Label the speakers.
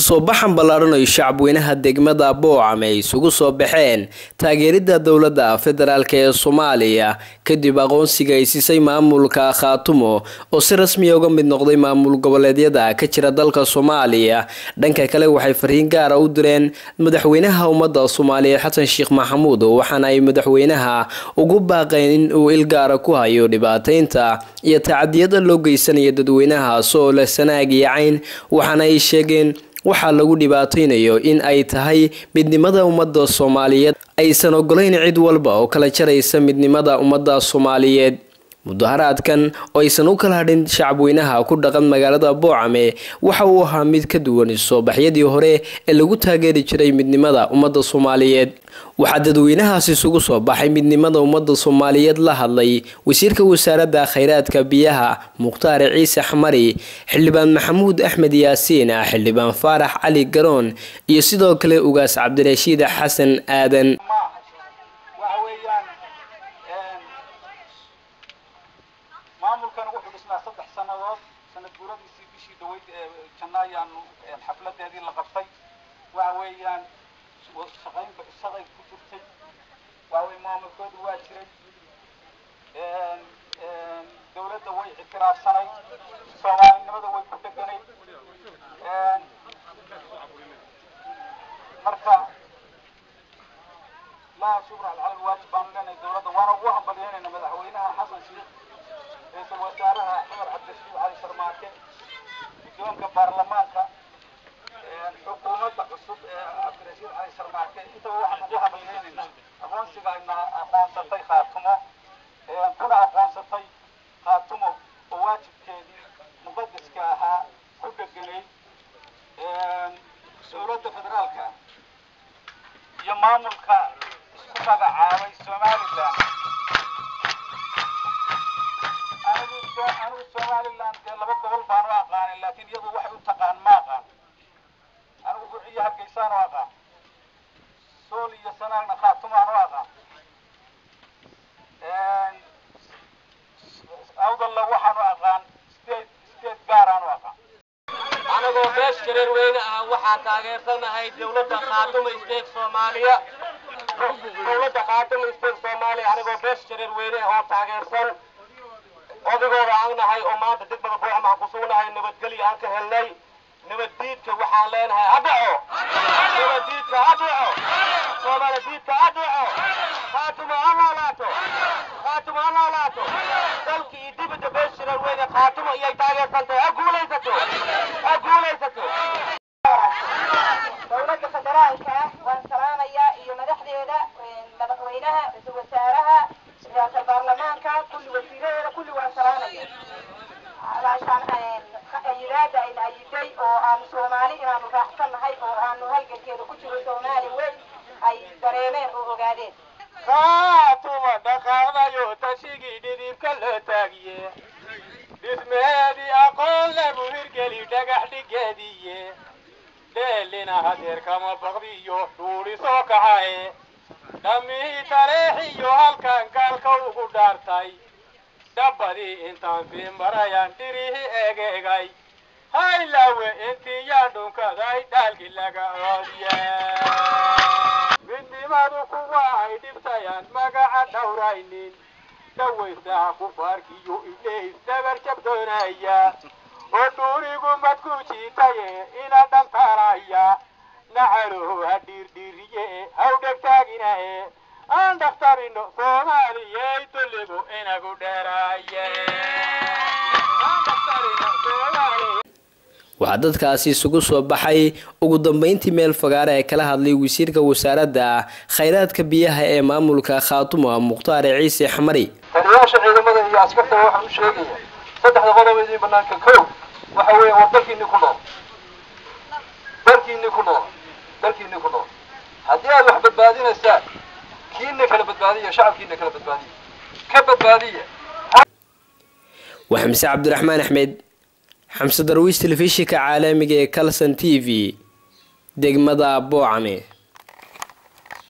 Speaker 1: soo baxan ballaaran ay shacabweynaha degmada boocame ay isugu soo baxeen taageerida dowladda federaalk ee soomaaliya kadib aqoonsiga ay siisay maamulka khaatumo oo si rasmiya uga mid noqday maamul goboleedyada ka jira dalka soomaaliya dhanka kale waxay fariin gaara u direen madaxweynaha ummadda soomaaliyeed xasan sheekh maxamuud waxaana ay madaxweynaha ugu baaqeen in uu ilgaara ku hayo dhibaateynta iyo tacadiyada loo geysanaya dadweynahaas oo leh sanaag iyo cayn waxaana ay sheegeen waxaa lagu dhibaateynayo in ay tahay midnimada ummadda soomaaliyeed aysan ogolayn cid walba oo kala jaraysa midnimada ummadda soomaaliyeed mudaharaadkan oo aysan u kala hadhin shacabweynaha ku dhaqan magaalada boocame waxa uu ahaa mid ka duwan soobaxyadii hore ee lagu taageeri jiray midnimada ummadda soomaaliyeed waxaa dadweynahaas isugu soo baxay midnimada ummadda soomaaliyeed la hadlay wasiirka wasaaradda khayraadka biyaha mukhtaar ciise xamari xildhibaan maxamuud axmed yaasiin xildhibaan faarax cali garoon iyo sidoo kale ugaas cabdirashiid xasan aadan
Speaker 2: maamulkan wuxuu dhisnaa saddex sannadood sanad guuradiisii bishii dhaweyd ee janaayaanu xafladeedii la qabtay waxa weeyaan shaqayn shaqay ku jirtay waxa weye maamulkoodu waa jiray dawladda way ictiraafsanay soomaalinimada way ku deganay marka laa shukra cala alwaajib baanu leenahay dawladda waana ugu hambalyeynayna madaxweynaha xasan sheekh ra-iisul wasaaraha cumar cabdirashiid cali sharmaake guddoonka baarlamaanka xukuumadda cusub ee cumar cabdirashiid cali sharmaake intaba waxaan ugu hambalyeynaynaa aqoonsiga ayna aqoonsatay khaatumo kuna aqoonsatay khaatumo oo waajibkeedii muqadiska ahaa ku dheganay dowladda federaalka iyo maamulka isku magacaabay somaliland anigu anigu somaliland dee laba gobol baan u aqaanay laakiin iyadu waxay u taqaan ma aqaan anigu burciyo hargeysaan u aqaan sool iyo sanaagna khaatumaan u aqaan awdalla waxaan u aqaan state state gaaraan u aqaan
Speaker 3: anagoo beesh jareer weyne ah waxaa taageersanahay dawladda khaatuma state soomaaliya dawladda khaatuma state soomaaliya anigoo beesh jareer weyne ah oo taageersan odigooda aan nahay oo maanta degmada boocam aan ku sugnahay nabadgelyo aan ka helnay nabaddiidka waxaan leenahay adhaco nabaddiidka adhaco soomaali diidka adhaco khaatuma ha noolaato khaatuma ha noolaato dalka iyo dibadda beesh jareer weyne khaatuma iyay taageersantahay ha guulaysato ha guulaysato
Speaker 4: dowladda federaalka ah waan salaamayaa iyo madaxdeeda madaxweynaha ra-iisul wasaaraha ra-iisul baarlamaanka kulli wasiiradeeda kulli waan salaamaya alaashaan ayiraada ayna ayiday oo aanu soomaali inaanu raacsan nahay oo aanu halgankeeda ku jiro soomaali weyn ay dareemeen oo ogaadeen
Speaker 3: khaatuma dhaqaadayo tashigii dhidibka loo taagiye dhismeedii aqoon lagu hirgeli dhagax dhigeediye dheelina hadeer kama baqdiyo dhuuli soo kacaye dhammihii taleexiyo halkan gaalka ugu dhaartay dhabbadii intaan fiimbarayaan dhirihii egeegay haylawe intii yaan dhunkaday dhaalki laga oodiye midnimadu kuwa ay dhibtayaan magaca dhawraynin dhawaysaha kufaarkiyo idheys dhabar jabdoonaya oo dhuurigu madku jiitaye ina dhantaaraya nacaluhu ha dhiirdhiiriye haw dhegtaaginaye aan dhakhtarino soomaaliyey dulligu inagu dheeraaye
Speaker 1: waxaa dadkaasi isugu soo baxay ugu dambeyntii meel fagaare ee kala hadlay wasiirka wasaaradda khayraadka biyaha ee maamulka khaatuma mukhtaar ciise xamari
Speaker 2: taliyayaasha ciidamada iyo askartaba waxaan u sheegaya saddexda qodob idiin banaanka kow waxa weeye war dalkiinni ku nool dalkiinni ku nool dalkiinni ku nool haddii aad wax badbaadinaysaan kiina kala badbaadiya shacabkiina kala badbaadiya ka badbaadiya
Speaker 1: waa xamse cabdiraxmaan axmed xamse darwiish telefishinka caalamiga ee calson t v degmada boocame